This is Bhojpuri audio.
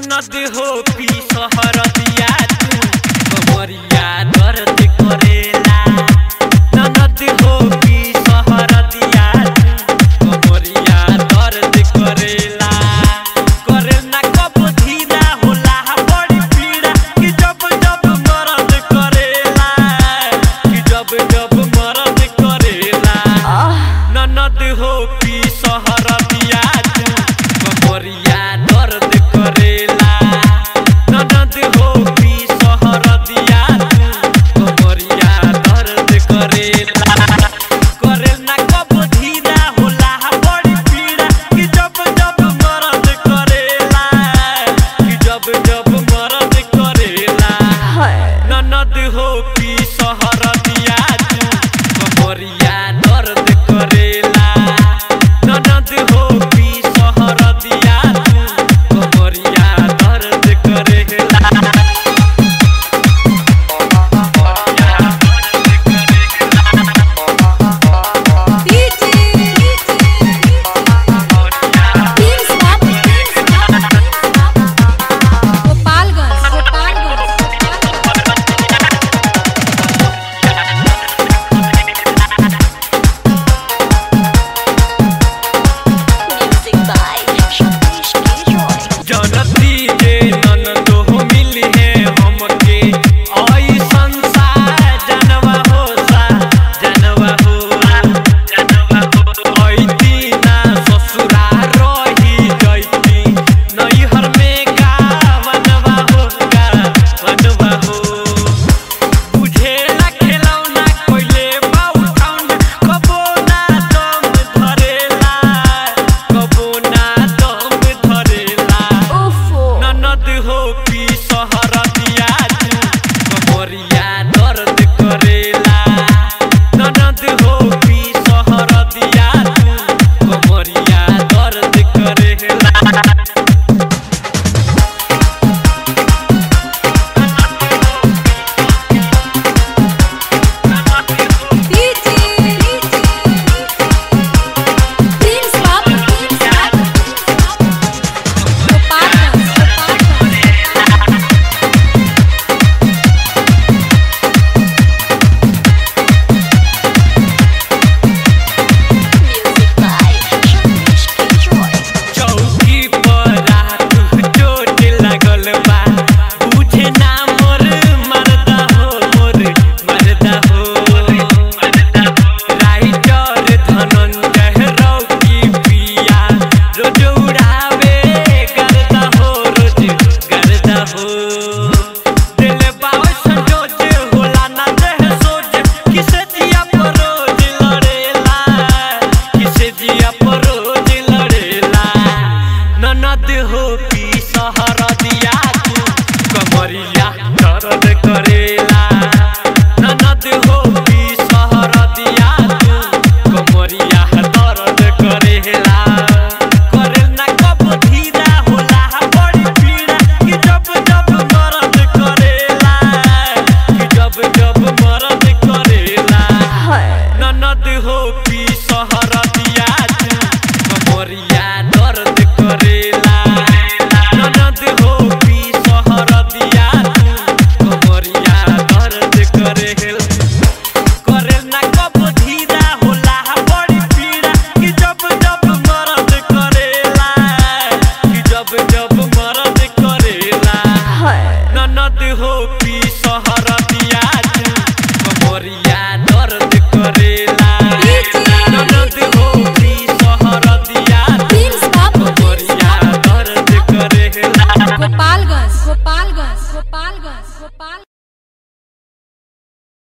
ननद हो पी सहर दिया तू कमरिया दर्द करेला ननद हो पी सहर दिया तू कमरिया दर्द करेला करे ना कब धीरा होला बड़ी पीड़ा कि जब जब मरद करेला कि जब जब मरद करेला ननद हो पी सहर दिया तू कमरिया दर्द करेला ननद हो पी सहर दिया तू कमरिया दर्द करेला करे ना कब धीरा होला बड़ी पीड़ा कि जब जब मरद करेला कि जब जब मरद करेला ननद हो पी सहर दिया तू कमरिया दर्द करेला ननद हो पी सहर दिया तू कमरिया दर्द करेला Gopalganj Gopalganj Music by Shaktish Joy. जनती जे ननद हो मिली है हमके आई संसार जनवा हो सा जनवा हो जनवा हो आई दीना ससुरा रही जैती नैहर में का बनवा हो का बनवा हो बुझेला खेलौना कोइले बाउठाउन कबो ना दम धरेला कबो ना दम धरेला ननद हो पी सहर दिया तू कमरिया दर्द करेला ननद हो पी सहर दिया तू कमरिया दर्द करेला प्रिंस बाप प्रिंस बाप Gopalganj Gopalganj Music by Shaktish Joy. चौकी पर रात चोट लागल बा बुझे ना मोर मरदा हो मोर मरदा हो राइटर धनंजय रौकी पिया रोज उड़ावे करदा हो रोज करदा हो दिल बावे संजोज होला ना देह सोच किसे जिया पर रोज लड़ेला किसे जिया पर रोज लड़ेला ननद हो पी सहर दिया तू कमरिया दर्द करेला ननद हो पी सहर दिया तू कमरिया दर्द करेला